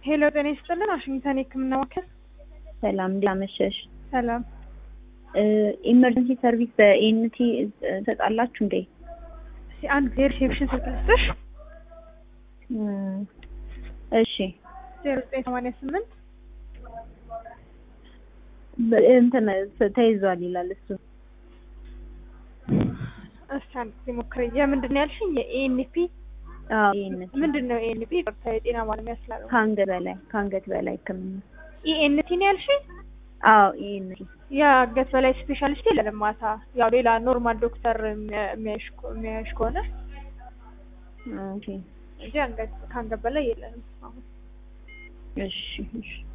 ሄሎ ጤና ይስጥልን። ዋሽንግተን የህክምና ማዕከል ሰላም እንዴት አመሸሽ? ሰላም። ኢመርጀንሲ ሰርቪስ በኤንቲ ትሰጣላችሁ እንዴ? እስኪ አንድ ጊዜ ሪሴፕሽን ስልክ ልስጥሽ። እሺ ዜሮ ዘጠኝ ሰማንያ ስምንት በ- እንትን ተይዟል ይላል እሱ። እስኪ አንድ ጊዜ ሞክሪ። የምንድን ነው ያልሽኝ? የኤንፒ አዎ ኤንቲ ምንድን ነው ኤንፒ? ይቅርታ የጤና ባለሙያ ስላለው ከአንገት በላይ ከአንገት በላይ ህክምና። ኢኤንቲ ነው ያልሽኝ? አዎ ኤንቲ የአንገት በላይ ስፔሻሊስት የለንም ማታ። ያው ሌላ ኖርማል ዶክተር የሚያ- የሚያይሽ ከ- የሚያይሽ ከሆነ ኦኬ እንጂ አንገት ከአንገት በላይ የለንም አሁን። እሺ እሺ